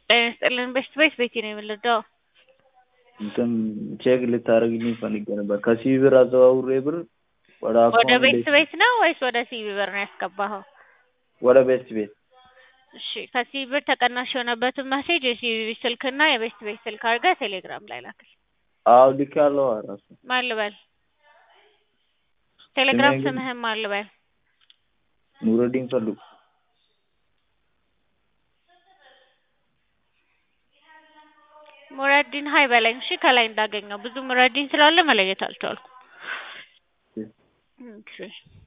ጤና ይስጥልን በሽት ቤት ቤቴ ነው የምንረዳው። እንትን ቼክ ልታደርግልኝ ፈልጌ ነበር። ከሲቢ ብር አዘዋውሬ ብር ወደ ወደ አካውንት ቤት ቤት ነው ወይስ ወደ ሲቢ ብር ነው ያስገባኸው? ወደ ቤት ቤት እሺ ከሲቢ ብር ተቀናሽ የሆነበትን መሴጅ የሲቢ ስልክና የቤት ቤት ስልክ አድርገህ ቴሌግራም ላይ ላክል። አዎ ልኬያለሁ። እራሱ ማን ልበል? ቴሌግራም ስሜ ግን- ስምህን ማን ልበል? ኑረዲን ፈልጉ። ሙረዲን ሀይ በለኝ እሺ። ከላይ እንዳገኘው ብዙ ሙረዲን ስላለ መለየት አልቻልኩም። እሺ